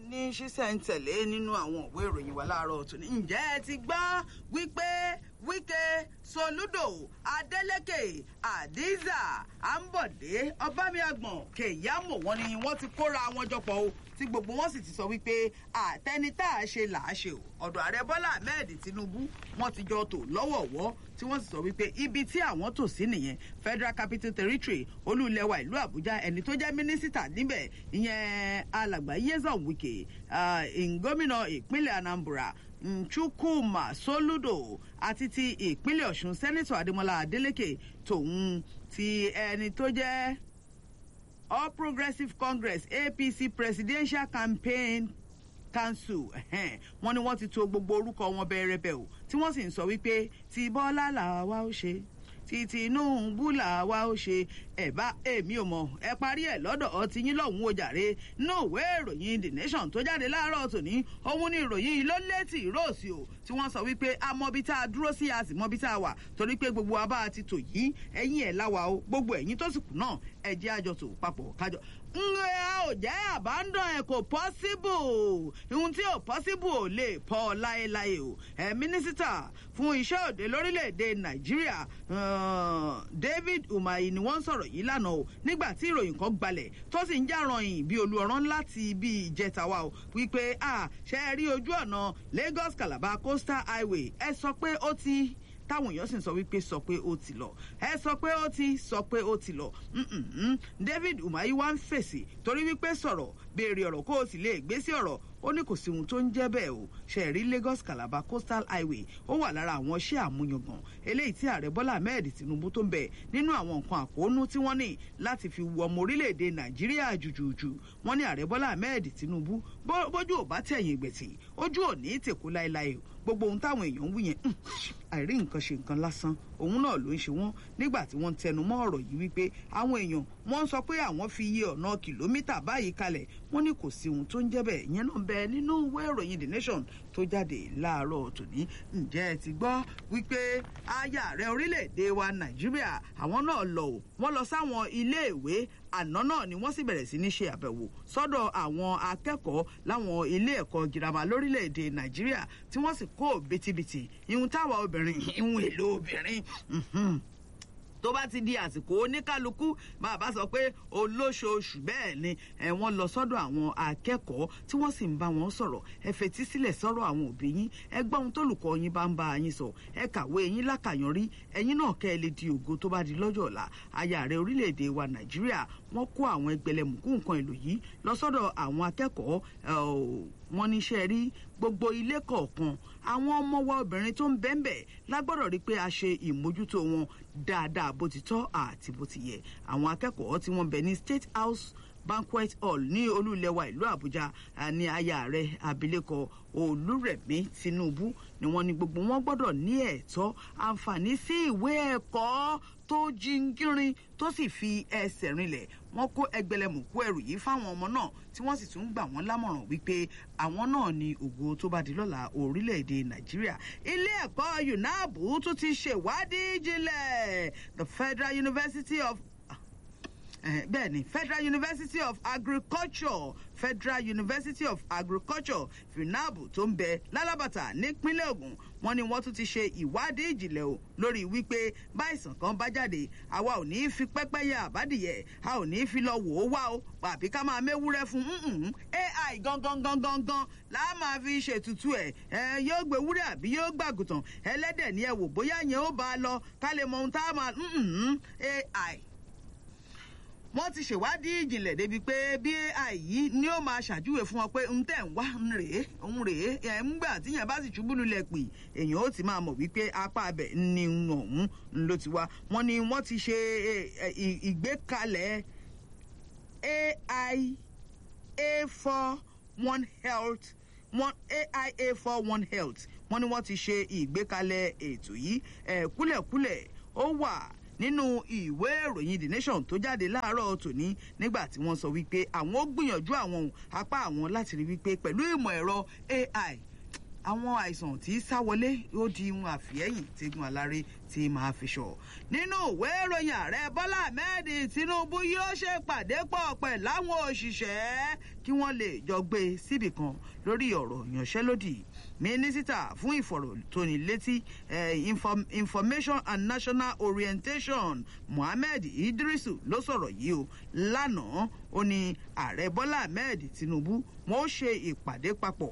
ní ṣísẹ̀ntẹ̀lé nínú àwọn òwe ìròyìn wa láàárọ̀ tòní. ǹjẹ́ ẹ ti gbọ́ wípé wíkẹ́ soludo adeleke adiza ambode ọbámiàgbọ̀n kẹ̀yàmọ̀ wọn ni wọ́n ti kóra wọn jọpọ̀ o tí gbogbo wọn sì ti sọ wípé àtẹni tá a ṣe là á ṣe o ọ̀dọ̀ ààrẹ bọ́lá ahmed tinubu wọ́n ti jọ tò lọ́wọ̀ọ̀wọ́ tí wọ́n sì sọ wípé ibi tí àwọn tò sí nìyẹn federal capital territory olúlẹ̀wà ìlú àbújá ẹni tó jẹ́ mínísítà níbẹ̀ ìyẹn alàgbà yézàn wike gómìnà ìpínlẹ̀ anambra chukwuma soludo àti ti ìpínlẹ̀ ọ̀ṣun sẹ́nitọ̀ adémọlá adélèké tòun ti ẹni tó jẹ́ all progressives congress apc presidential campaign council wọn ni wọn ti to gbogbo orúkọ wọn bẹrẹbẹ o tí wọn sì ń sọ wípé tí bọ́lá làwa ó ṣe tí tinubu làwa ó ṣe ẹ̀bá èmi ò mọ̀ ẹ parí ẹ̀ lọ́dọ̀ ọtí yín lọ́hùn-ún ojàre ní òwe ìròyìn the nation tó jáde láàárọ̀ tòní òun ní ìròyìn yìí ló létí ìróòsì o tí wọ́n sọ wípé a mọ ibi tá a dúró sí a sì mọ ibi tá a wà torí pé gbogbo wa bá a ti tò yìí ẹ̀yìn ẹ̀ láwa o gbogbo ẹ̀yìn tó sì kù náà ẹ jẹ́ àjọ tò papọ̀ kájọ ǹjẹ́ a ò jẹ́ àbádàn ẹ̀ kò pọ́síbù ihun tí ò pọ́síbù ò lè pọ̀ láéláé o ẹ̀ mínísítà fún iṣẹ́ òde lórílẹ̀‐èdè nàìjíríà david umahi ni wọ́n ń sọ̀rọ̀ yìí lánàá o nígbà tí ìròyìn kan gbalẹ̀ tó sì ń jàrọ̀yìn bí olùọ̀rán láti bí ìjẹta wa o wípé a ṣe é rí ojú ọ̀nà lagos calabar coastal highway ẹ sọ pé ó ti táwọn èèyàn sì ń sọ wípé sọ pé ó ti lọ ẹ sọ pé ó ti sọ pé ó ti lọ david umahi wá ń fèsì torí wípé sọ̀rọ̀ béèrè ọ̀rọ̀ kó o sì lè gbé sí ọ̀rọ̀ ó ní kò sí ohun tó ń jẹ́ bẹ́ẹ̀ o ṣẹ̀rí lagos calabar coastal highway ó wà lára àwọn iṣẹ́ àmúyangàn eléyìí tí ààrẹ bọ́lá ahmed tinubu tó ń bẹ̀ nínú àwọn nǹkan àkóónú tí wọ́n ní láti fi wọ ọmọ orílẹ̀-èdè nàìjíríà jùjùjù wọ́n ní ààrẹ bọ́lá ahmed tinubu bójú ò bá tẹ̀yìn ìgbẹ̀tì ojú ò ní tèkó láéláé o gbogbo ohun táwọn èèyàn ń wí yẹn àìrí nǹkan ṣe nǹkan lásán òun náà ló ń ṣe wọn nígbà tí wọ́n ń tẹnu mọ́ ọ̀rọ̀ yìí wípé àwọn èèyàn wọ́n ń sọ pé àwọn fi iye ọ̀nà kìlómítà báyìí kalẹ̀ wọ́n ní kò sí ohun tó ń jẹ́ bẹ́ẹ̀ ìyẹn náà bẹ nínú ìwé ìròyìn the nation tó jáde láàárọ̀ tòní ǹjẹ́ ẹ ti gbọ́ wípé aya rẹ orílẹ̀-èdè wa nàìjíríà àwọn náà lọ ò wọ́n lọ sáwọn iléèwé àná náà ni wọ́n sì bẹ̀rẹ̀ sí ní ṣe àbẹ̀wò sọ́dọ̀ àwọn akẹ́kọ̀ọ́ láwọn ilé ẹ̀kọ́ girama lórílẹ̀‐èdè nàìjíríà tí wọ́n sì kó bitibiti ihun táwa obìnrin ihun èlò obìnrin tó bá ti di àsìkò oníkálukú bàbá sọ pé olóṣooṣù bẹ́ẹ̀ ni wọ́n lọ sọ́dọ̀ àwọn akẹ́kọ̀ọ́ tí wọ́n sì ń bá wọn sọ̀rọ̀ ẹ fetí sílẹ̀ sọ́rọ̀ àwọn òbí yín ẹ gbọ́ ohun tólùkọ́ yín bá ń bá yín sọ ẹ kàwé yín lákàyànrí ẹ̀yin náà kẹ́ ẹ lè di ògo tó bá di lọ́jọ́ ọ̀la aya rẹ̀ orílẹ̀-èdè wa nàìjíríà wọ́n kó àwọn ẹgbẹ̀lẹ̀mùkú nǹkan èlò yìí lọ sọ́dọ̀ àwọn akẹ́kọ̀ọ́ wọn níṣẹ́ rí gbogbo ilé kọ̀ọ̀kan àwọn ọmọ wa obìnrin tó ń bẹ́ńbẹ̀ lágbọ́dọ̀ rí pé a ṣe ìmójútó wọn dáadáa bó ti tọ́ àti bó ti yẹ àwọn akẹ́kọ̀ọ́ tí wọ́n bẹ̀ ní state house banquet hall ní olúlẹ̀wà ìlú àbújá ní aya rẹ̀ abilékọ olúrẹ̀mí tinubu ni wọ́n ní gbogbo wọn gbọ́dọ̀ ní ẹ̀tọ́ àǹfààní sí ìwé ẹ̀kọ́ tó jíngírin tó sì fi ẹsẹ̀ rinlẹ̀ wọ́n kó ẹgbẹ̀lẹ̀mùkú ẹrù yìí fáwọn ọmọ náà tí wọ́n sì tún gbà wọ́n lámọ̀ràn wípé àwọn náà ni ògo tó bá di lọ́la orílẹ̀-èdè nàìjíríà ilé ẹ̀kọ́ unabu tún ti ṣèwádìí jinlẹ̀ the federal university of bẹ́ẹ̀ ni federal university of agriculture federal university of agriculture funabu tó ń bẹ lálábàtà nípínlẹ̀ ogun wọn ni wọ́n tún ti ṣe ìwádìí ìjìnlẹ̀ o lórí wípé báìsàn kan bá jáde àwa ò ní í fi pẹ́pẹ́yẹ àbádìyẹ a ò ní í fi lọ wò ó wá o àbí ká máa méwúrẹ́ fún ai gangan gangan gan láà máa fi ṣètùtù ẹ̀ ẹ yóò gbé wúrẹ́ àbí yóò gbàgùtàn ẹlẹ́dẹ̀ ni ẹ wò bóyá yẹn ó bá a lọ ká lè mọ ohun tá a máa ai wọ́n ti ṣèwádìí ìjìnlẹ̀ débi pé bí ai yìí ni ó máa ṣàjúwe fún wọn pé ń tẹ̀ ń wá ń rèé ń rèé ẹ̀ ń gbà tíyẹn bá sì ṣubú lulẹ̀ pè èèyàn ó ti máa mọ̀ wípé apá abẹ ni ọ̀hún ló ti wá wọ́n ní wọ́n ti ṣe ìgbékalẹ̀ ai a four one health one aia four one health wọ́n ní wọ́n ti ṣe ìgbékalẹ̀ ètò yìí kúlẹ̀kúlẹ̀ ó wà nínú ìwé ìròyìn the nation tó jáde láàárọ̀ tòní nígbà tí wọ́n sọ wípé àwọn ó gbìyànjú àwọn apá àwọn láti rí wípé pẹ̀lú ìmọ̀ ẹ̀rọ ai àwọn àìsàn tí sá wọlé ó di ihun àfihẹ́yìn tígun aláré tí máa fi ṣọ. nínú ìwé ìròyìn ààrẹ bọ́lá ahmed tinubu yóò ṣe pàdé pọ̀ pẹ̀ láwọn òṣìṣẹ́ kí wọ́n lè jọ gbé síbì kan lórí ọ̀rọ̀ ìyanṣẹ́lódì mínísítà fún ìfọ̀rọ̀tónilétí information and national orientation mohammed idrisu ló sọ̀rọ̀ yìí o lánàá ó ní ààrẹ bọ́lá ahmed tinubu wọn ó ṣe ìpàdé papọ̀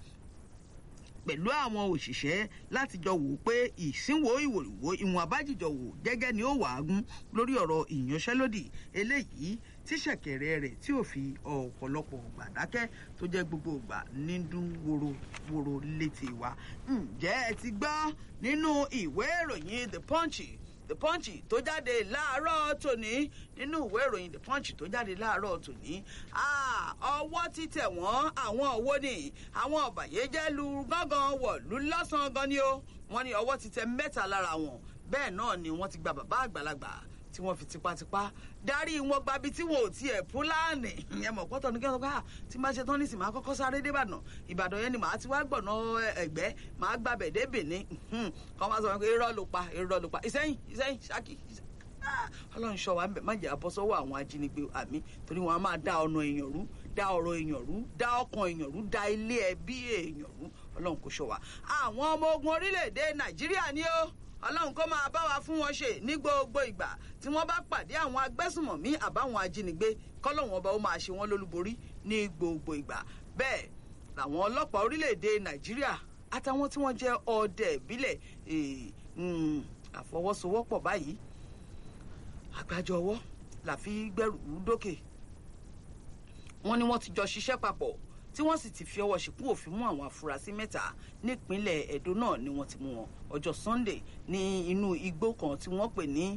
pẹ̀lú àwọn òṣìṣẹ́ láti jọ wò ó pé ìsínwó ìwòrìwò ìwọ̀n abájìjọ wò gẹ́gẹ́ ni ó wàágún lórí ọ̀rọ̀ ìyanṣẹ́lódì eléyìí tí ṣẹ̀kẹ̀rẹ̀ rẹ̀ tí ò fi ọ̀pọ̀lọpọ̀ gbàdákẹ́ tó jẹ́ gbogbo ìgbà nídún woro létí wa. ǹjẹ́ ẹ ti gbọ́ nínú ìwé ìròyìn the punch the punch tó jáde láàárọ̀ tòní nínú ìwé ìròyìn the punch tó jáde láàárọ̀ tòní ọwọ́ ti tẹ̀ wọ́n àwọn òwò ni àwọn ọ̀bàyéjẹ́ lu gángan wọ̀lú lọ́sàn-án gan ni ó wọ́n ní ọwọ́ ti tẹ mẹ́ta lára wọn bẹ́ẹ̀ náà ni wọ́n ti gba bàbá àgbàlagbà tí wọ́n fi tipátipá darí wọn gbabi tí wọn ò tiẹ̀ púlánì ìyẹn mọ̀ pọ́tọ́ ní kí wọ́n sọ pé tí máa ṣe tán ní sìn máa kọ́kọ́ sáré débàdàn ìbàdàn yẹn ni màá ti wá gbọ̀nà ẹ̀gbẹ́ màá gbàbẹ̀ dé Benin kọ́ máa sọ pé irọ́ ló pa irọ́ ló pa ìsẹ́yìn ìsẹ́yìn ṣáàkì ọlọ́run ṣọ́ wa má jẹ́ abọ́ sọ́wọ́ àwọn ajínigbé àmì torí wọn a máa dá ọ̀nà èèyàn rú dá ọ̀rọ̀ èèyàn rú dá ọkàn èèyàn rú dá ilé ẹbí èèyàn rú ọlọ́run kò ṣọ́ wa àwọn ọmọ ogun orílẹ̀-èdè nàìjíríà ni ó ọlọ́run kó máa bá wa fún wọn ṣe ní gbogbo ìgbà tí wọ́n bá pàdé àwọn agbésùmọ̀mí àbáwọn ajínigbé kọ́lọ́hún ọba ó máa ṣe wọ́n lólúborí ní gbogbo ìgbà bẹ́ẹ̀ làwọn ọlọ́pàá orílẹ̀-èdè nàìjíríà àtàwọn tí wọ́n jẹ́ ọdẹ ìbílẹ̀ àfọwọ́sowọ́pọ̀ báyìí àgbájọ ọwọ́ là fi gbẹ́rù dókè wọ́n ní wọ́n ti jọ ṣiṣẹ́ papọ̀ tí wọ́n sì ti fi ọwọ́ ṣìkún òfin mú àwọn afurasí mẹ́ta nípínlẹ̀ Ẹdó náà ni wọ́n ti mú wọn ọjọ́ Sunday ní inú igbó kan tí wọ́n pè ní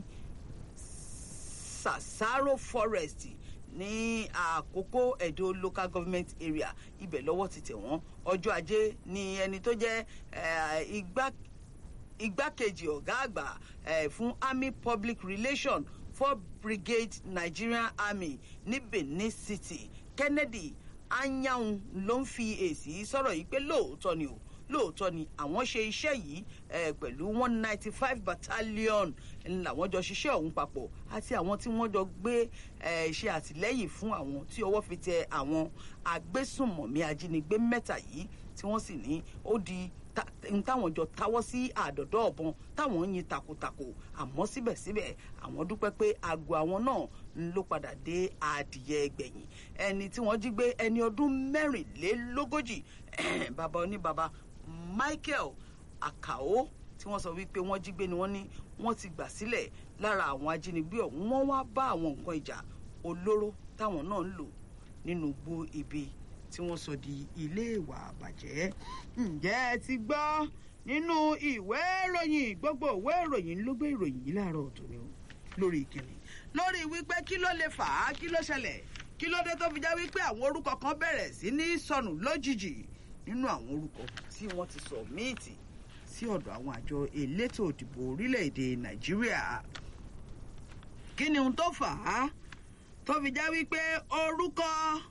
Sasaro Forest ní àkókò Ẹdó local government area ibẹ̀ lọ́wọ́ ti tẹ̀ wọ́n ọjọ́ ajé ni ẹni tó jẹ́ igbá igbákejì ọ̀gá àgbà fún army public relations for brigade Nigerian army ní Benin City Kennedy anyanwun ló ń fi èsì sọ̀rọ̀ yìí pé lóòótọ́ ni o lóòótọ́ ni àwọn ṣe iṣẹ́ yìí pẹ̀lú one ninety five battalion làwọn jọ ṣiṣẹ́ ọ̀hún papọ̀ àti àwọn tí wọ́n jọ gbé ṣe àtìlẹ́yìn fún àwọn tí ọwọ́ fi tẹ àwọn agbésùnmọ̀mí ajínigbé mẹ́ta yìí tí wọ́n sì ní ó di n táwọn jọ táwọ́ sí àdọ̀dọ̀ ọ̀bọ̀n táwọn ń yin takotako àmọ́ síbẹ̀síbẹ̀ àwọn dúpẹ́ pé aago àwọn náà ló padà dé adìyẹ gbẹ̀yìn ẹni tí wọ́n jí gbé ẹni ọdún mẹ́rìnlélógójì bàbá oníbàbá Michael Akao tí wọ́n sọ wípé wọ́n jí gbé ni wọ́n ní wọ́n ti gbà sílẹ̀ lára àwọn ajínigbé ọ̀hún wọ́n wá bá àwọn nǹkan ìjà olóró táwọn náà ń lò nínú igbó ibi tí wọ́n sọ di ilé ìwà àbàjẹ́. ǹjẹ́ ẹ ti gbọ́ nínú ìwé ìròyìn gbogbo ìwé ìròyìn ló gbé ìròyìn yìí láàárọ̀ tòní o lórí ìkíni. lórí wípé kí ló lè fà á kí ló ṣẹlẹ̀ kí ló dé tó fi já wípé àwọn orúkọ kan bẹ̀rẹ̀ sí ní sọnù lójijì nínú àwọn orúkọ tí wọ́n ti sọ míìtì sí ọ̀dọ̀ àwọn àjọ elétò òdìbò orílẹ̀-èdè nàìjíríà. kí ni ohun tó fà á tó fi já wípé orúkọ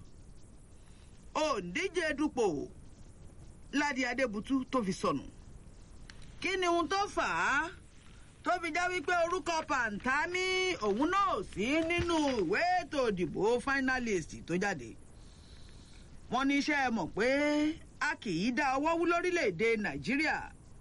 òǹdíje dupò ládì adébútú tó fi sọnù kí ni ohun tó fà á tó fi já wípé orúkọ pàǹtámì òun náà sí nínú ìwé ètò ìdìbò finalist tó jáde wọ́n ní iṣẹ́ mọ̀ pé a kì í dá ọwọ́ wú lórílẹ̀‐èdè nàìjíríà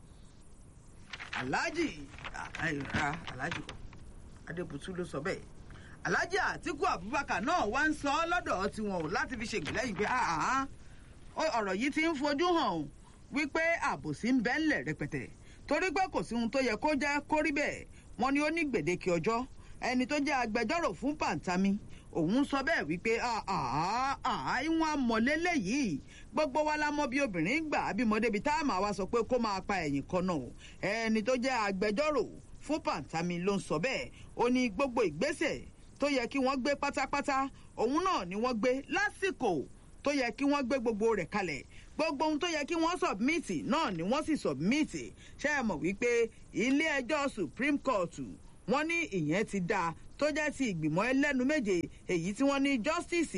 aláàjì aláàjì kọ adébútú ló sọ bẹ́ẹ̀ alhaji atiku abubakar náà wá ń sọ ọ lọ́dọ̀ tiwọn o láti fi ṣègbìlẹ́yìn pé ọ̀rọ̀ yìí ti ń fojú hàn wípé àbòsí ń bẹ ńlẹ̀ rẹpẹtẹ torí pé kò sí ohun tó yẹ kó jẹ́ kó rí bẹ́ẹ̀ wọ́n ní ó ní gbèdéke ọjọ́ ẹni tó jẹ́ agbẹjọ́rò fún pàǹtámi òun sọ bẹ́ẹ̀ wípé ìwọ̀n amọ̀lélẹ̀ yìí gbogbo wa la mọ̀ bí obìnrin gbà bímọ débi tá a máa wá sọ pé kó máa pa ẹ̀yìn kan náà ẹni tó jẹ́ agbẹjọ́rò fún pàǹtámi ló ń sọ bẹ́ẹ̀ ó ní gbogbo ìgbésẹ̀ tó yẹ kí wọ́n gbé pátápátá òun náà ni wọ́n gbé lásìkò tó yẹ kí wọ́n gbé gbogbo rẹ̀ kalẹ̀ gbogbo ohun tó yẹ kí wọ́n sọ̀bmìtì náà ni wọ́n sì sọ̀bmìtì ṣe é mọ̀ wípé ilé ẹjọ́ supreme court wọ́n ní ìyẹn ti dáa tó jẹ́ ti ìgbìmọ̀ ẹlẹ́nu méje èyí tí wọ́n ní justice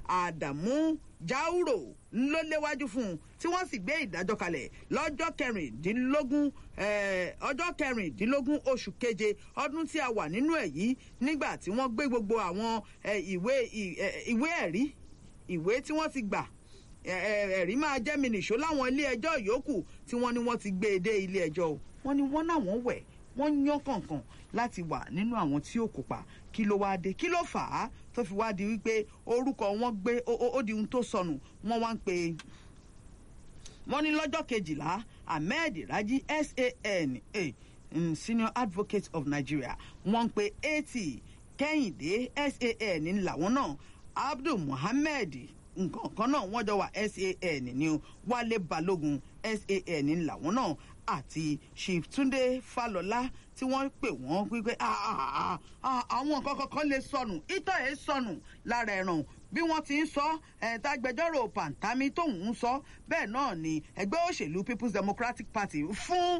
àdàmú jáúrò ló léwájú fún un tí wọ́n sì gbé ìdájọ́ kalẹ̀ lọ́jọ́ kẹrìndínlógún ọjọ́ kẹrìndínlógún oṣù keje ọdún tí a wà nínú ẹ̀ yìí nígbà tí wọ́n gbé gbogbo àwọn ìwé ìwé ẹ̀rí ìwé tí wọ́n ti gbà ẹ̀rí máa jẹ́ mi nìṣó láwọn ilé ẹjọ́ yòókù tí wọ́n ní wọ́n ti gbé e dé ilé ẹjọ́ o wọ́n ní wọ́n náà wọ́n wẹ̀ wọ́n yán kànkàn láti wà nínú àwọn tí ó kópa kí ló wá dé kí ló fà á tó fi wá di wípé orúkọ wọn gbé ó di ohun tó sọnù wọ́n wá ń pe wọ́n ní lọ́jọ́ kejìlá ahmed raji san eh, senior advocate of nigeria wọ́n ń pe eighty kẹ́hìndé san làwọn náà abdul muhammed nǹkan kan náà wọ́n jọ wà san ní wálé balógun san làwọn náà àti chief túnde falọlá tí wọ́n pè wọ́n wípé àwọn nǹkan kankan lè sọnù ìtọ́ ẹ̀ sọnù lára ẹ̀ràn bí wọ́n ti ń sọ ẹ̀ẹ́dàgbẹjọ́rò pàǹtámí tóun ń sọ bẹ́ẹ̀ náà ni ẹgbẹ́ òṣèlú people's democratic party fún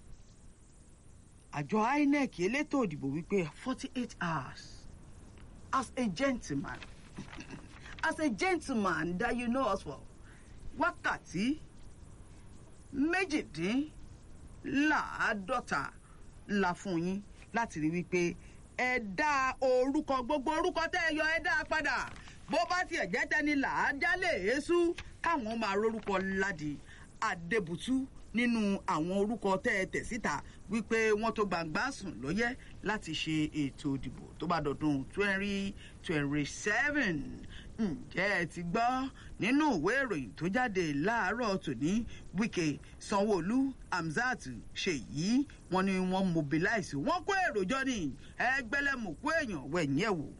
àjọ inec elétò òdìbò wípé forty eight hours as a gentleman as a gentleman that you know us well wákàtí méjìdínláàádọ́ta la fún yín láti rí wípé ẹ dá orúkọ gbogbo orúkọ tẹ́ ẹ yọ ẹ dá padà bó bá tiẹ̀ jẹ́ tẹ́ni làájálè èésú káwọn máa rórúkọ ládi adébùtú nínú àwọn orúkọ tẹ́ ẹ tẹ̀ síta wípé wọ́n tó gbangba sùn lóyẹ́ láti ṣe ètò ìdìbò tó bá dọ̀dún twenty twenty seven ǹjẹ́ ẹ ti gbọ́ nínú ìwé ìròyìn tó jáde láàárọ̀ tòní wike sanwóolu hamzat ṣèyí wọn ni wọn mobilize wọn kó èrò jọ ní ẹgbẹlẹmùkú èèyàn wẹ̀yìn ẹ̀ wò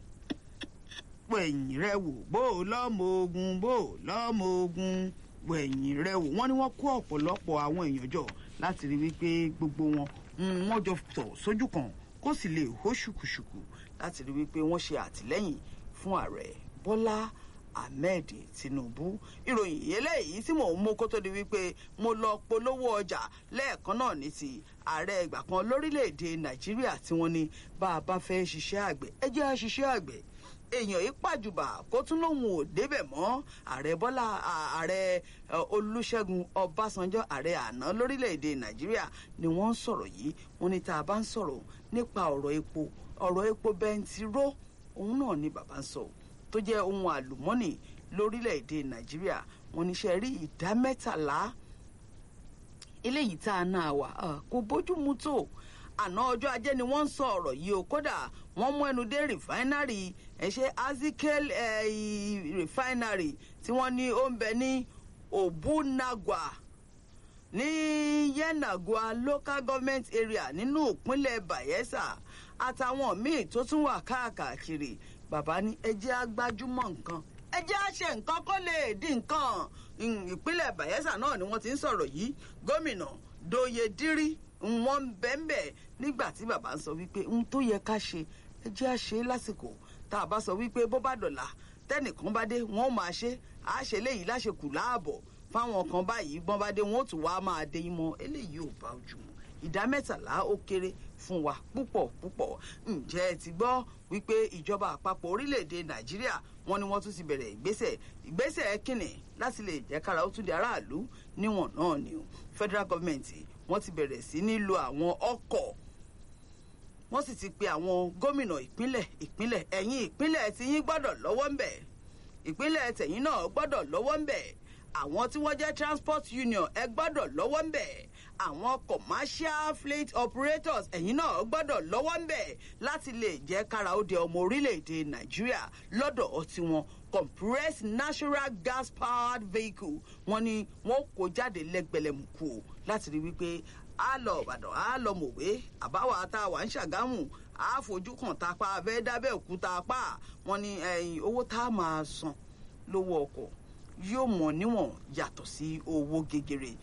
wẹ̀yìn rẹ wò bó o lọ́mọ ogun bó o lọ́mọ ogun wẹ̀yìn rẹ wò wọ́n ní wọ́n kó ọ̀pọ̀lọpọ̀ àwọn èèyàn jọ láti rí wípé gbogbo wọn wọ́n jọ tọ̀ sójú kan kó sì lè hó ṣùkùṣùkù láti rí wípé wọ́n ṣe àtìlẹ́yìn fún ààrẹ bọ́lá ahmed tinubu ìròyìn eléyìí tí mò ń mú kó tó di wípé mo lọ polówó ọjà lẹ́ẹ̀kan náà ní ti ààrẹ ìgbà kan lórílẹ̀‐èdè nàìjíríà tí wọ́n ní bá a bá fẹ́ ṣiṣẹ́ àgbẹ̀ ẹ jẹ́ a ṣiṣẹ́ àgbẹ̀ èèyàn yìí pàjùbà kó tún lóun ò débẹ̀ mọ́ ààrẹ bọ́lá ààrẹ olùṣègùn ọbásanjọ́ ààrẹ àná lórílẹ̀‐èdè nàìjíríà ni wọ́n ń sọ̀rọ̀ yìí wọ́n ní tá a bá ń sọ̀rọ̀ nípa ọ̀rọ̀ epo ọ̀rọ̀ epo bẹntiró òun náà ni bàbá ń sọ tó jẹ́ ohun àlùmọ́nì lórílẹ̀‐èdè nàìjíríà wọ́n ní ṣe rí ìdá mẹ́tàlá eléyìí tá a náà wà kò bójúmu tó àná ọjọ́ ajé ni wọ́n ń sọ ọ̀rọ̀ yìí o kódà wọ́n mú ẹnu dé rìfáínárì ẹ̀ṣẹ́ azikel rìfáínárì tí wọ́n ní ó ń bẹ ní òbúnagwa ní yenagua local government area nínú ìpínlẹ̀ bayelsa àtàwọn míì tó tún wà káàkiri bàbá ní ẹjẹ́ agbájúmọ̀ nǹkan ẹjẹ́ àṣẹ nǹkan kó lè di nǹkan ìpínlẹ̀ bayelsa náà ni wọ́n ti ń sọ̀rọ̀ yìí gómìnà doye dírí wọn ń bẹ́ẹ̀nbẹ́ nígbà tí bàbá ń sọ wípé ohun tó yẹ ká ṣe ẹ jẹ́ à ṣe lásìkò tá a bá sọ wípé bó bá dọ̀là tẹ́nìkan bá dé wọ́n máa ṣe à ṣe léyìí láṣekù láàbọ̀ fáwọn kan báyìí bọ́n bá dé wọ́n ó tún wá máa dé yín mọ́ eléyìí ò bá ojú mu ìdá mẹ́tàlá ó kéré fún wa púpọ̀ púpọ̀ ǹjẹ́ ẹ ti gbọ́ wípé ìjọba àpapọ̀ orílẹ̀-èdè nàìjíríà wọn ni wọ́n tún ti bẹ̀rẹ̀ ìgbésẹ̀ ìgbésẹ̀ kìnnì láti lè jẹ́ kára ó tún di aráàlú níwọ̀n náà ni o federal government wọ́n ti bẹ̀rẹ̀ sí ní lo àwọn ọkọ̀ wọ́n sì ti pe àwọn gómìnà ìpínlẹ̀ ìpínlẹ̀ ẹ̀yìn ìpínlẹ̀ tí yín gbọ́dọ̀ lọ́wọ́ ń bẹ̀ ìpínlẹ̀ tẹ̀yìn náà gbọ́dọ̀ lọ́wọ́ ń bẹ̀ àwọn tí wọ́n jẹ́ transport union ẹ gbọ́dọ̀ lọ́wọ́ ń bẹ̀ àwọn commercial fleet operators ẹ̀yìn náà gbọ́dọ̀ lọ́wọ́ ń bẹ̀ láti lè jẹ́ kára ó de ọmọ orílẹ̀-èdè nàìjíríà lọ́dọ̀ tiwọn compressed natural gas powered vehicle wọn ni wọn kó jáde lẹ́gbẹ̀lẹ́mùkù o láti rí wípé a lọ ìbàdàn a lọ mọ̀wé àbáwá tá a wà ń ṣàgámù a fojú kan tá a pa abẹ́ dábẹ́ òkúta apá wọn ni owó tá a máa san lówó ọkọ̀ yóò mọ̀ níwọ̀n yàtọ̀ sí owó gegere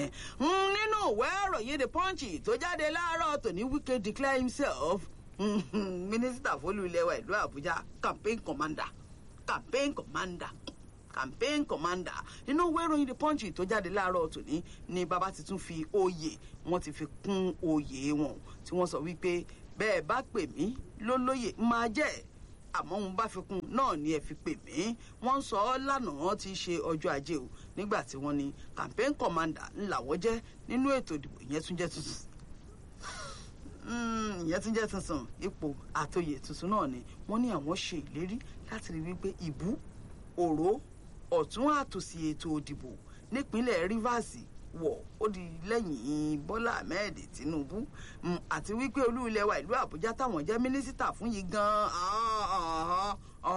nínú ìwé ìròyìn the punch tó jáde láàárọ̀ tòní wike declare himself mínísítà fólú ilé wa ìlú àbújá campaign commander campaign commander campaign commander nínú ìwé ìròyìn the punch tó jáde láàárọ̀ tòní ni bàbá ti tún fi oyè wọn ti fi kún oyè wọn tí wọ́n sọ wípé bẹ́ẹ̀ bá pè mí lólóyè máa jẹ́ àmọ́ òun bá fi kún náà ni ẹ fi pè mí wọ́n ń sọ ọ́ lánàá ti ṣe ọjọ́ ajé o nígbà tí wọ́n ní campaign commander ńláwọ́ jẹ́ nínú ètò ìdìbò ìyẹn tún jẹ́ tuntun ìyẹn tún jẹ́ tuntun ipò àtòyè tuntun náà ni wọ́n ní àwọn ṣe ìlérí láti rí wípé ìbú òró ọ̀tún àtòsí ètò òdìbò nípínlẹ̀ rivers wọ̀ ó di lẹ́yìn bọ́lá ahmed tinubu àti wípé olú ilẹ̀ wa ìlú àbújá táwọn jẹ́ mínísítà fún yìí gan-an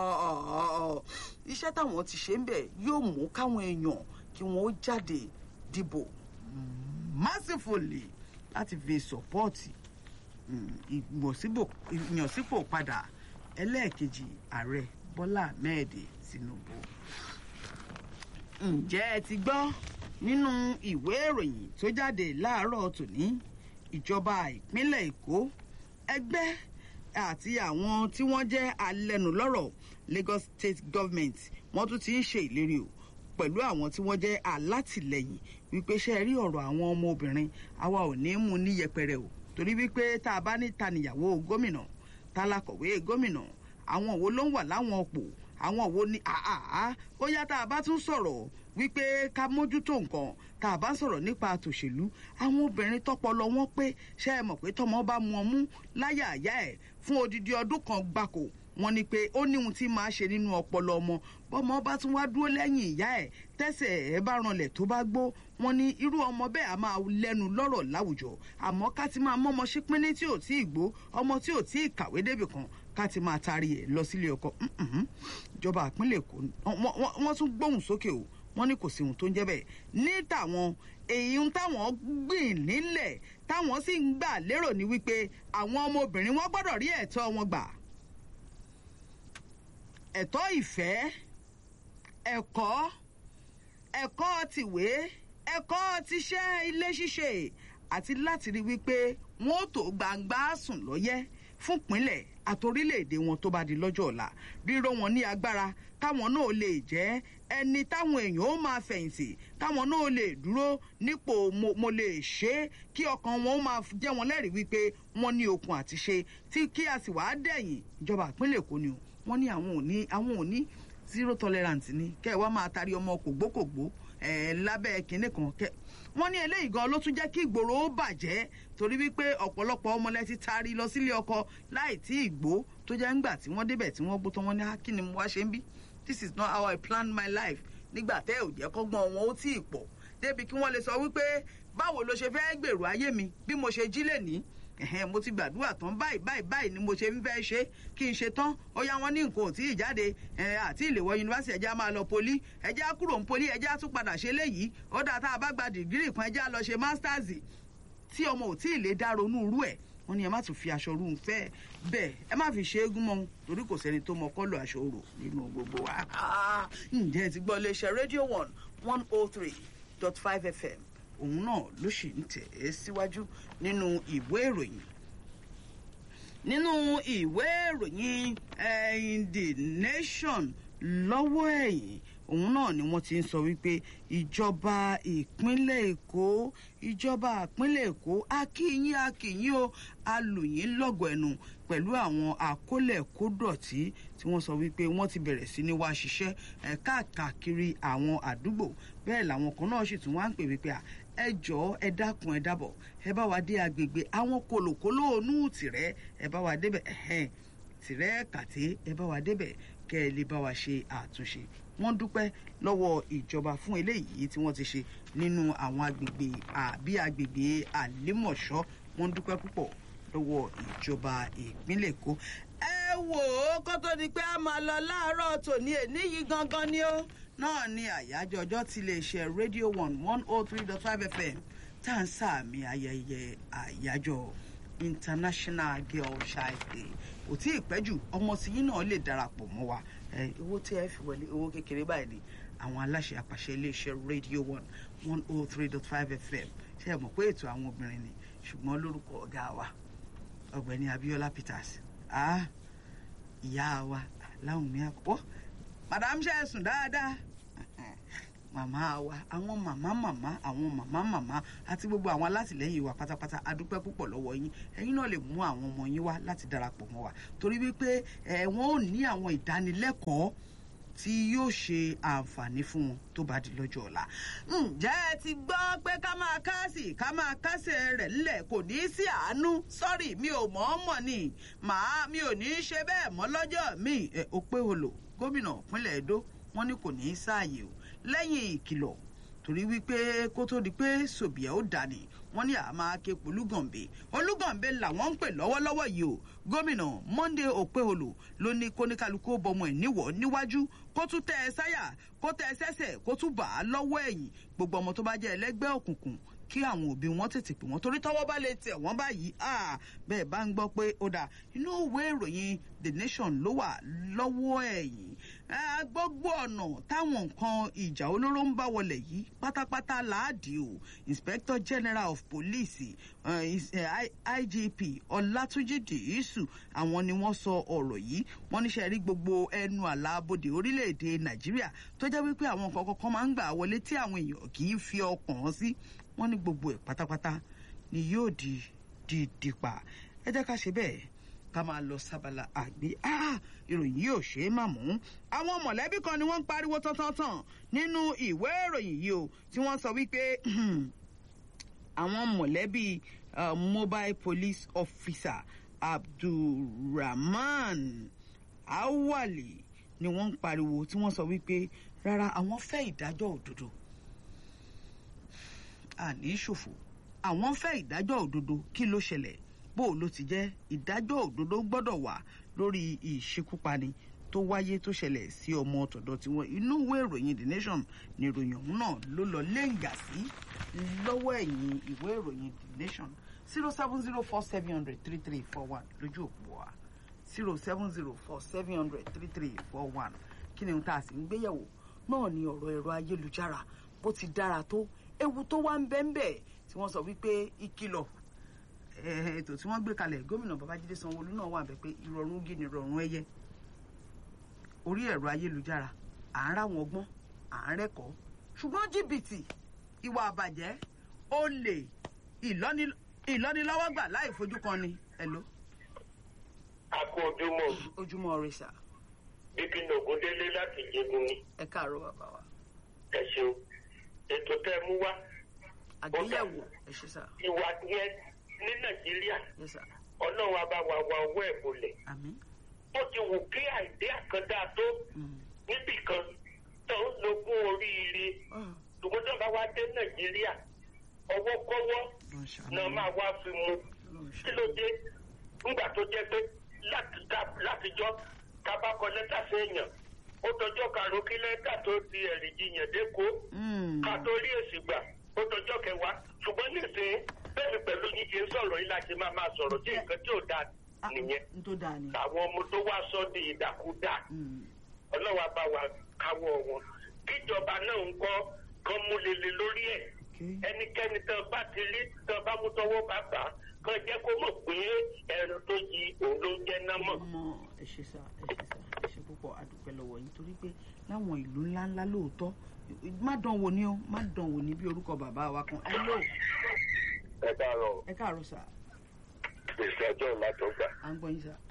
iṣẹ́ táwọn ti ṣe ń bẹ̀ yóò mú káwọn èèyàn kí wọ́n ó jáde dìbò massively láti fi sọ́pọ́ọ̀tì ìyànsípò padà ẹlẹ́ẹ̀kejì ààrẹ bọ́lá ahmed tinubu. ǹjẹ́ ẹ ti gbọ́ nínú ìwé ìròyìn tó jáde láàárọ̀ tòní ìjọba ìpínlẹ̀ èkó ẹgbẹ́ àti àwọn tí wọ́n jẹ́ alẹ́nulọ́rọ̀ lagos state government wọ́n tún ti ń ṣe ìlérí o pẹ̀lú àwọn tí wọ́n jẹ́ alátìlẹyìn wípé ṣe rí ọ̀rọ̀ àwọn ọmọbìnrin àwa ò ní mú ní yẹpẹrẹ o torí wípé tá a bá ní tanìyàwó gómìnà tálákọ̀wé gómìnà àwọn wo ló ń wà láwọn ọ̀pọ̀ àwọn wo ni àhàhà ó yá tá a bá tún sọ̀rọ̀ wípé ká mójútó nǹkan tá a bá sọ̀rọ̀ nípa àtòṣèlú àwọn obìnrin tọpọlọ wọn pé ṣé ẹ mọ̀ pé tọmọ bá mu ọmú láyà àyà ẹ̀ fún odidi ọdún kan gbáko wọn ni pé ó ní ohun tí máa ṣe nínú ọpọlọ ọmọ bọmọ bá tún wá dúró lẹ́yìn ìyá ẹ̀ tẹ́sẹ̀ ẹ̀ bá ranlẹ̀ tó bá gbó wọn ní irú ọmọ bẹ́ẹ̀ á máa lẹ́nu lọ́rọ̀ láwùjọ àmọ́ ká ti máa mọ́mọ ṣípínní tí ò tí ì gbó ọmọ tí ò tí ì kàwé débì kan ká ti máa taari ẹ̀ lọ sílé ọkọ ìjọba ìpínlẹ̀ èkó wọ́n tún gbóhùn sókè o wọ́n ní kò sí ohun tó ń jẹ́ bẹ́ẹ̀ ní tàwọn èyí ń táwọn gbìn nílẹ̀ táwọn sì ń gbà lérò ní wípé àwọn ọmọbìnrin wọn gbọ́dọ̀ rí ẹ̀tọ́ wọn gbà ẹ̀tọ́ ìfẹ́ ẹ̀kọ́ ẹ̀kọ́ tìwé ẹ̀kọ́ tiṣẹ́ ilé ṣíṣe àti láti rí wípé wọn ò tó gbangba sùn lọ́yẹ́ fún ìpínlẹ̀ àtorílẹ̀-èdè wọn tó bá di lọ́jọ́ ọ̀la ríró wọn ní agbára káwọn náà lè jẹ́ ẹni táwọn èèyàn ó máa fẹ̀yìntì káwọn náà lè dúró nípò mo lè ṣe é kí ọkàn wọn ó máa jẹ́ wọn lẹ́rìí wípé wọ́n ní okun àti ṣe tí kí a sì wáá dẹ̀yìn ìjọba ìpínlẹ̀ èkó ni o wọ́n ní àwọn ò ní àwọn ò ní zero tolerance ni kẹ́ ẹ wá máa tarí ọmọ kògbókògbó ẹ̀ lábẹ́ kinní kan kẹ́ wọ́n ní eléyìí gan ló tún jẹ́ kí ìgboro ó bàjẹ́ torí wípé ọ̀pọ̀lọpọ̀ ọmọlẹ́ ti taari lọ sílé ọkọ láì tí ì gbó tó jẹ́ ńgbà tí wọ́n débẹ̀ tí wọ́n gbó tán wọ́n ní kí ni mo wá ṣe ń bí this is not how I planned my life nígbà tẹ́ ò jẹ́ kọ́gbọ́n wọn ó tí ì pọ̀ débi kí wọ́n lè sọ wípé báwo ló ṣe fẹ́ gbèrò ayé mi bí mo ṣe jí lè ní ẹ̀hẹ́n mo ti gbàdúrà tán báyìí báyìí báyìí ni mo ṣe ń fẹ́ ṣe kí n ṣe tán ó yá wọn ní nǹkan ò tí ì jáde àti ìléwọ́ yunifásitì ẹ̀já máa lọ poli ẹ̀já kúrò ń poli ẹ̀já tún padà ṣe léyìí ó dáa tá a bá gba dìgírì kan ẹ̀já lọ ṣe masters tí ọmọ ò tí ì lè dá ronú irú ẹ̀ wọ́n ní ẹ má tún fi aṣọ rú un fẹ́ bẹ́ẹ̀ ẹ má fi ṣe é gún mọ́ torí kò sẹ́ni tó mọ kọ́lọ̀ aṣọ rò nínú gbogbo wa. ǹjẹ́ ti gbọ́ iléeṣẹ́ rédíò one one oh three dot five fm òun náà ló sì ń tẹ̀ ẹ́ síwájú nínú ìwé ìròyìn nínú ìwé ìròyìn the nation lọ́wọ́ ẹ̀yìn òun náà ni wọ́n ti ń sọ wípé ìjọba ìpínlẹ̀ èkó ìjọba ìpínlẹ̀ èkó akíyín akíyín o alùyín lọ́gọ̀ ẹnu pẹ̀lú àwọn àkólẹ̀kódọ̀tí tí wọ́n sọ wípé wọ́n ti bẹ̀rẹ̀ sí ní wá ṣiṣẹ́ káàkiri àwọn àdúgbò bẹ́ẹ̀ làwọn kan náà sì tún wá ń pè wípé ẹ jọ̀ọ́ ẹ dákun ẹ dábọ̀ ẹ bá wa dé agbègbè àwọn kòlòkòlò ònú tìrẹ ẹ bá wa débẹ̀ ẹ̀hẹ́n tìrẹ kàté ẹ bá wa débẹ̀ kẹ́ ẹ lè bá wa ṣe àtúnṣe wọ́n dúpẹ́ lọ́wọ́ ìjọba fún eléyìí tí wọ́n ti ṣe nínú àwọn agbègbè àbí agbègbè àlímọ̀ṣọ́ wọ́n dúpẹ́ púpọ̀ lọ́wọ́ ìjọba ìpínlẹ̀ èkó. ẹ wò ó kó tó di pé a máa lọ láàárọ̀ tòní èní yìí gangan ni ó náà ni àyájọ́ ọjọ́ ti lè ṣe radio one one oh three dot five fm tá à ń sàmì ayẹyẹ àyájọ́ international girl child day kò tí ì pẹ́ jù ọmọ tí yín náà lè darapọ̀ mọ́ wa owó tí ẹ fi wọlé owó kékeré báyìí ni àwọn aláṣẹ àpàṣẹ iléeṣẹ́ radio one one oh three dot five fm ṣe é mọ̀ pé ètò àwọn obìnrin ni ṣùgbọ́n lórúkọ ọ̀gá wa ọ̀gbẹ́ni abiola peters ah ìyá wa láwọn mi àkọ́kọ́ madam ṣe é sùn dáadáa màmá wa àwọn màmá màmá àwọn màmá màmá àti gbogbo àwọn alátìlẹyìn wa pátápátá adúpẹ́ púpọ̀ lọ́wọ́ yín ẹ̀yin náà lè mú àwọn ọmọ yín wá láti darapọ̀ mọ́ wa torí wípé ẹ̀ wọ́n ò ní àwọn ìdánilẹ́kọ̀ọ́ tí yóò ṣe àǹfààní fún wọn tó bá di lọ́jọ́ ọ̀la. ǹjẹ́ ẹ ti gbọ́ pé ká máa kásì ká máa kásẹ̀ rẹ̀ ńlẹ̀ kò ní í sí àánú sọ́rí mi ò mọ̀ ọ́ mọ̀ ni màá mi ò ní í ṣe bẹ́ẹ̀ mọ́ lọ́jọ́ mi ẹ̀ ó pé olò gómìnà ìpínlẹ̀ Èdó wọ́n ní kò ní í sáàyè o lẹ́yìn ìkìlọ̀ torí wípé kó tó di pé sòbìà ó dání wọ́n ní àmà ké polúgànbé olúgànbé làwọn ń pè lọ́wọ́lọ́wọ́ yìí o gómìnà Monday Okpeholo ló ní kóníkálukú ó bọmọ ẹ̀ níwọ̀ níwájú kó tún tẹ ẹ sáyà kó tẹ ẹ sẹ́sẹ̀ kó tún bà á lọ́wọ́ ẹ̀yìn gbogbo ọmọ tó bá jẹ́ ẹlẹ́gbẹ́ òkùnkùn kí àwọn òbí wọn tètè pè wọn torí tọ́wọ́ bá lè tẹ̀ wọ́n báyìí bẹ́ẹ̀ bá ń gbọ́ pé ó dà inú ìwé ìròyìn The Nation ló wà lọ́wọ́ ẹ̀yìn gbogbo ọ̀nà táwọn nǹkan ìjà olóró ń bá wọlé yìí pátápátá láàdì o Inspector General of Police uh, is, uh, IGP Ọlátúnjí Dìísù àwọn ni wọ́n sọ ọ̀rọ̀ yìí wọ́n níṣẹ́ rí gbogbo ẹnu àlàbodè orílẹ̀-èdè Nàìjíríà tó jẹ́ wípé àwọn nǹkan kọ̀ọ̀kan máa ń gbà wọlé tí àwọn èèyàn kì í fi ọkàn sí wọ́n ní gbogbo ẹ̀ pátápátá ni yóò di di dìpa ẹ jẹ́ ká ṣe bẹ́ẹ̀ ká máa lọ sábàlá àgbé ìròyìn yìí ò ṣe é mà mú. àwọn mọ̀lẹ́bí kan ni wọ́n ń pariwo tán-tán-tán nínú ìwé ìròyìn yìí o tí wọ́n sọ wípé àwọn mọ̀lẹ́bí mobile police officer abdulrahman awali ni wọ́n ń pariwo tí wọ́n sọ wípé rárá àwọn fẹ́ ìdájọ́ òdodo àní ṣòfò àwọn fẹ́ ìdájọ́ òdodo kí ló ṣẹlẹ̀ bó ló ti jẹ́ ìdájọ́ òdodo gbọ́dọ̀ wà lórí ìṣekúpani tó wáyé tó ṣẹlẹ̀ sí ọmọ tọ̀dọ̀ tiwọn inú ìwé ìròyìn the nation ni ìròyìn ọ̀hún náà ló lọ léǹgà sí lọ́wọ́ ẹ̀yìn ìwé ìròyìn the nation zero seven zero four seven hundred three three four one lójú òpó wa zero seven zero four seven hundred three three four one kí ni ohun tá a sì ń gbéyẹ̀wò náà ni ọ̀rọ̀ ẹ̀rọ ayélujára bó ti dára tó ewu tó wá ń bẹ́ẹ̀ bẹ́ẹ̀ tí wọ́n sọ wípé ìkìlọ̀ ètò tí wọ́n gbé kalẹ̀ gómìnà babájídé sanwóolu náà wà bẹ́ẹ̀ pé ìrọ̀rùn gí ni ìrọ̀rùn ẹyẹ orí ẹ̀rọ ayélujára à ń ráwọn ọgbọ́n à ń rẹ́kọ̀ọ́ ṣùgbọ́n jìbìtì ìwà àbàjẹ́ olè ìlọ́nilọ́wọ́gbà láì fojú kan ni ẹ̀ló. a kú ojúmọ́. ojúmọ́ rẹ sà. bíbí nògúndélé láti jẹgun ni. ẹ káàárọ̀ bàbá wa. ẹ ṣeun ètò tẹ́ mú wá. àgbéyẹ̀wò ẹ ṣe sà. ìwà yẹn ní nàìjíríà Yes, sir. ọlọ́run á bá wa wa owó ẹ̀ bolẹ̀ àmín. ó ti wù kí àìdí àkàndá tó Mm. níbì kan tó ń logún oríire Ah, ṣùgbọ́n tó bá wá dé nàìjíríà ọwọ́ kọ́wọ́ Ọlọ́run ṣàánú náà mi. máa wá fi mu Ọlọ́run kí ṣàánú ló dé nígbà tó jẹ́ pé láti ta- látijọ́ tabakọ lẹ́tà sí èèyàn ó tọjọ́ karùn-ún kí lẹ́tà tó di ẹ̀rì jiyàn dẹ́kọ́ Mm. ká tó rí èsì gbà ó tọjọ́ kẹwàá ṣùgbọ́n nísìnyí bẹ́ẹ̀ni pẹ̀lú yín ṣe ń sọ̀rọ̀ yìí láti máa máa sọ̀rọ̀ tí nǹkan tí ò dáa Ah, nìyẹn n tó dáa ni. àwọn ọmọ tó wá sọ di ìdàkúdà Mm. ọlọ́wà bá wa káwọ́ wọn kíjọba náà ń kọ́ kán mú lele lórí ẹ̀ Okay. ẹnikẹ́ni tán bá ti rí tán bá mú tọwọ́ bá gbà á kán jẹ́ kó mọ̀ pé ẹran tó yí òun ló ń jẹ́ náà mọ̀. ọmọ ẹ ṣe sá ẹ ṣe sá ẹ ṣe púpọ̀ adúpẹ́ lọ́wọ́ yín torí pé láwọn ìlú ńláńlá lóòótọ́ má dán wò ní o má dán wò ní bí orúkọ bàbá wa kan ẹ lò ẹ káàárọ̀ ẹ káàárọ̀ sá gbèsè ọjọ́ ìlàjọgbà. à ń gbọ́ yín sá.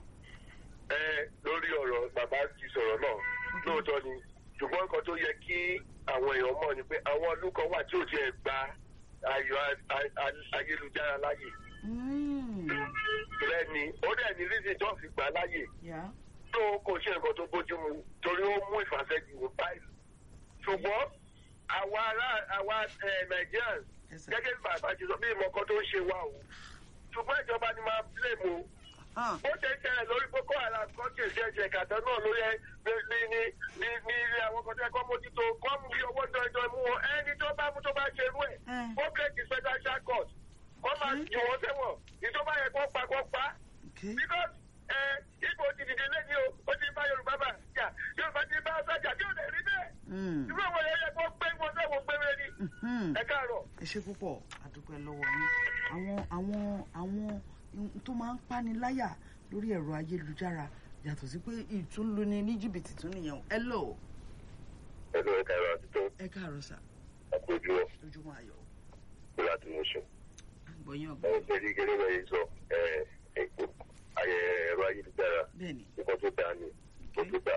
ẹ lórí ọ̀rọ̀ bàbá ti sọ̀rọ̀ náà lóòótọ́ ni ṣùgbọ́n nǹkan tó yẹ kí àwọn èèyàn mọ̀ ni pé àwọn ọdún kan wà tí ò tiẹ̀ gba ayọ̀ a- a- ayélujára láyè Mm. rẹ ni ó dẹ̀ ní reason tó fi gbà láyè yá tó kò ṣe nǹkan tó bójú mu torí ó mú ìfàsẹ́jù báyìí ṣùgbọ́n àwa ará àwa ẹ̀ Nigerians ẹ sá. gẹ́gẹ́ bí bàbá ti sọ bí ìmọ̀ kan tó ń ṣe wa o ṣùgbọ́n ìjọba ni máa blame o Ah, ó ṣe ń ṣẹlẹ̀ lórí Boko Haram kan kì í ṣe ṣe kàtọ́ náà lórí ẹ ní ní ní ní ilé àwọn kan tó yẹ kó mójútó kó mú bí owó jọjọ mú wọn ẹni tó bá mú tó bá ṣe irú ẹ̀ Eh. ó kéèkì special court kó máa Hmm. jù wọ́n sẹ́wọ̀n ìjọba yẹ kó pa kó pa okay. because ẹ ipò ti dìde lẹ́yìn o ó ti bá Yorùbá bá jà Yorùbá ti bá sọ́jà tí ò lè rí bẹ́ẹ̀ Mm. irú àwọn yẹn yẹ kó gbé wọn sẹ́wọ̀n gbére ni Mhm. ẹ káàárọ̀. ẹ ṣe púpọ̀ adúpẹ́ lọ́wọ́ yín àwọn àwọn àwọn ohun tó máa ń pani láyà lórí ẹ̀rọ ayélujára yàtọ̀ sí pé ìtúnluni ní jìbìtì tún nìyẹn ẹ lò ẹ lọ ẹ káàárọ̀ àti tó ẹ ẹ káàárọ̀ sà àpèjúwọ̀ ojúmọ́ ayọ̀ láti mú sùn. àgbọ̀yìn ẹ ọ̀gbọ́n ṣe rí gẹ́gẹ́ bẹ́ẹ̀ sọ ẹ ẹ̀rọ ayélujára bẹ́ẹ̀ ni nǹkan tó dáa ni nǹkan tó dáa